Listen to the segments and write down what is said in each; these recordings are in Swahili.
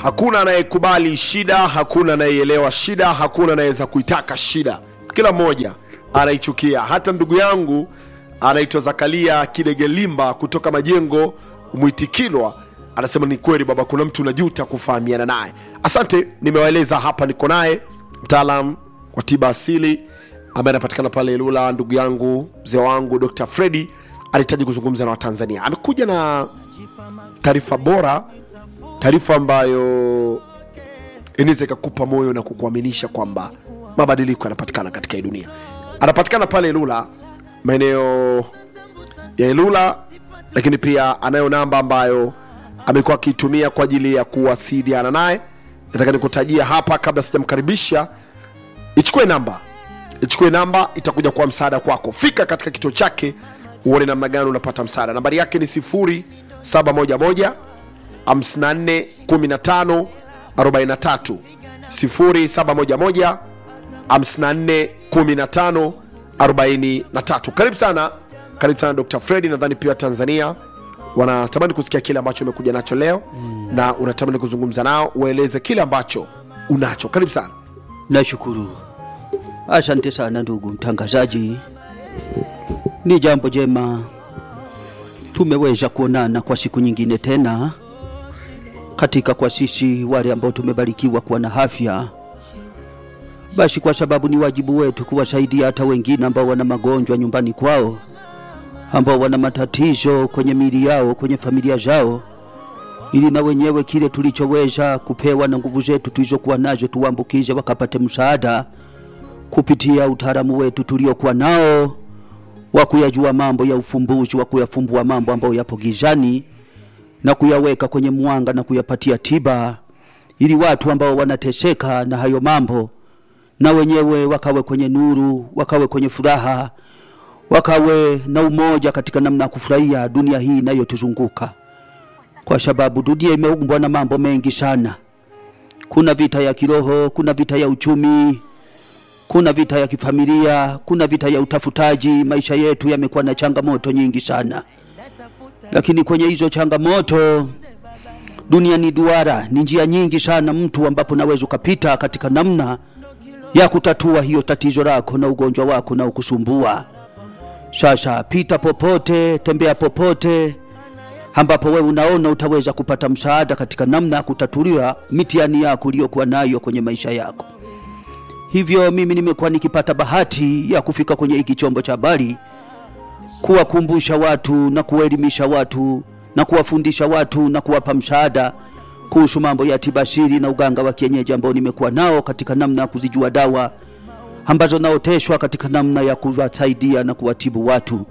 hakuna anayekubali shida hakuna anayeelewa shida hakuna anayeweza kuitaka shida kila mmoja anaichukia hata ndugu yangu anaitwa zakaria kidegelimba kutoka majengo mwitikilwa anasema ni kweli baba kuna mtu unajuta kufahamiana naye asante nimewaeleza hapa niko naye mtaalam wa tiba asili ambaye anapatikana pale Ilula, ndugu yangu mzee wangu Dr. Fredi anahitaji kuzungumza na Watanzania. Amekuja na taarifa bora, taarifa ambayo inaweza ikakupa moyo na kukuaminisha kwamba mabadiliko yanapatikana katika hii dunia. Anapatikana pale Ilula, maeneo ya Ilula, lakini pia anayo namba ambayo amekuwa akiitumia kwa ajili ya kuwasiliana naye. Nataka nikutajia hapa kabla sijamkaribisha ichukue namba ichukue namba itakuja kuwa msaada kwako fika katika kituo chake uone namna gani unapata msaada nambari yake ni 0711 54 15 43 0711 54 15 43 karibu sana karibu sana dr fredi nadhani pia tanzania wanatamani kusikia kile ambacho umekuja nacho leo mm. na unatamani kuzungumza nao ueleze kile ambacho unacho karibu sana Nashukuru. Asante sana ndugu mtangazaji, ni jambo jema tumeweza kuonana kwa siku nyingine tena katika kwa sisi wale ambao tumebarikiwa kuwa na afya. Basi kwa sababu ni wajibu wetu kuwasaidia hata wengine ambao wana magonjwa nyumbani kwao, ambao wana matatizo kwenye miili yao, kwenye familia zao, ili na wenyewe kile tulichoweza kupewa na nguvu zetu tulizokuwa nazo tuwaambukize wakapate msaada kupitia utaalamu wetu tuliokuwa nao wa kuyajua mambo ya ufumbuzi wa kuyafumbua mambo ambayo yapo gizani na kuyaweka kwenye mwanga na kuyapatia tiba ili watu ambao wanateseka na hayo mambo na wenyewe wakawe kwenye nuru wakawe kwenye furaha wakawe na umoja katika namna ya kufurahia dunia hii inayotuzunguka kwa sababu dunia imeumbwa na mambo mengi sana kuna vita ya kiroho kuna vita ya uchumi kuna vita ya kifamilia kuna vita ya utafutaji maisha yetu yamekuwa na changamoto nyingi sana lakini kwenye hizo changamoto dunia ni duara ni njia nyingi sana mtu ambapo naweza ukapita katika namna ya kutatua hiyo tatizo lako na ugonjwa wako na ukusumbua sasa pita popote tembea popote ambapo wewe unaona utaweza kupata msaada katika namna ya kutatuliwa mitihani yako uliyokuwa nayo kwenye maisha yako hivyo mimi nimekuwa nikipata bahati ya kufika kwenye hiki chombo cha habari kuwakumbusha watu na kuwaelimisha watu na kuwafundisha watu na kuwapa msaada kuhusu mambo ya tibasiri na uganga wa kienyeji ambao nimekuwa nao katika namna ya kuzijua dawa ambazo naoteshwa katika namna ya kuwasaidia na kuwatibu watu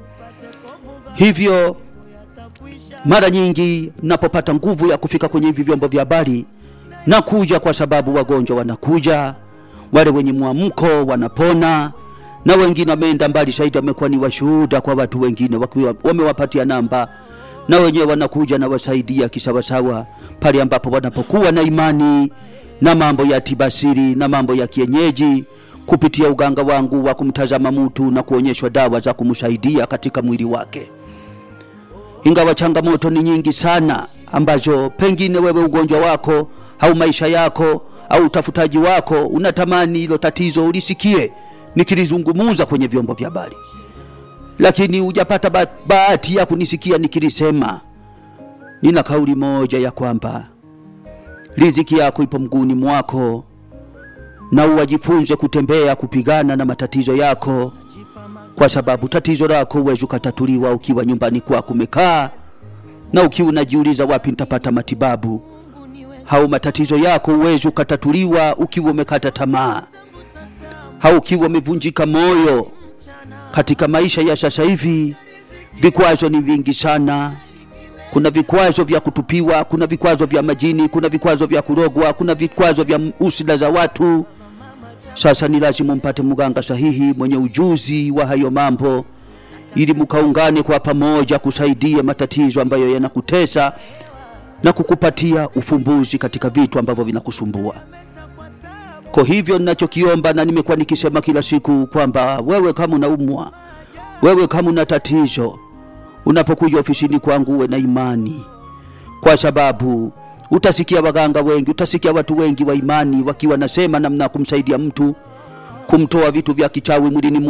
hivyo mara nyingi napopata nguvu ya kufika kwenye hivi vyombo vya habari nakuja kwa sababu wagonjwa wanakuja wale wenye mwamko wanapona na wengine wameenda mbali zaidi wamekuwa ni washuhuda kwa watu wengine wakiwa wamewapatia namba na wenyewe wanakuja na wasaidia kisawasawa pale ambapo wanapokuwa na imani na mambo ya tibasiri na mambo ya kienyeji kupitia uganga wangu wa kumtazama mtu na kuonyeshwa dawa za kumsaidia katika mwili wake ingawa changamoto ni nyingi sana ambazo pengine wewe ugonjwa wako au maisha yako au utafutaji wako unatamani hilo tatizo ulisikie nikilizungumuza kwenye vyombo vya habari lakini hujapata ba- bahati ya kunisikia nikilisema nina kauli moja ya kwamba riziki yako ipo mguuni mwako na uwajifunze kutembea kupigana na matatizo yako kwa sababu tatizo lako huwezi ukatatuliwa ukiwa nyumbani kwako umekaa na ukiwa unajiuliza wapi nitapata matibabu au matatizo yako huwezi ukatatuliwa ukiwa umekata tamaa au ukiwa umevunjika moyo katika maisha ya sasa hivi vikwazo ni vingi sana kuna vikwazo vya kutupiwa kuna vikwazo vya majini kuna vikwazo vya kurogwa kuna vikwazo vya usida za watu sasa ni lazima mpate mganga sahihi mwenye ujuzi wa hayo mambo ili mkaungane kwa pamoja kusaidia matatizo ambayo yanakutesa na kukupatia ufumbuzi katika vitu ambavyo vinakusumbua kwa hivyo ninachokiomba na nimekuwa nikisema kila siku kwamba wewe kama unaumwa wewe kama una tatizo unapokuja ofisini kwangu uwe na imani kwa sababu utasikia waganga wengi, utasikia watu wengi wa imani wakiwa nasema namna ya kumsaidia mtu kumtoa vitu vya kichawi mwilini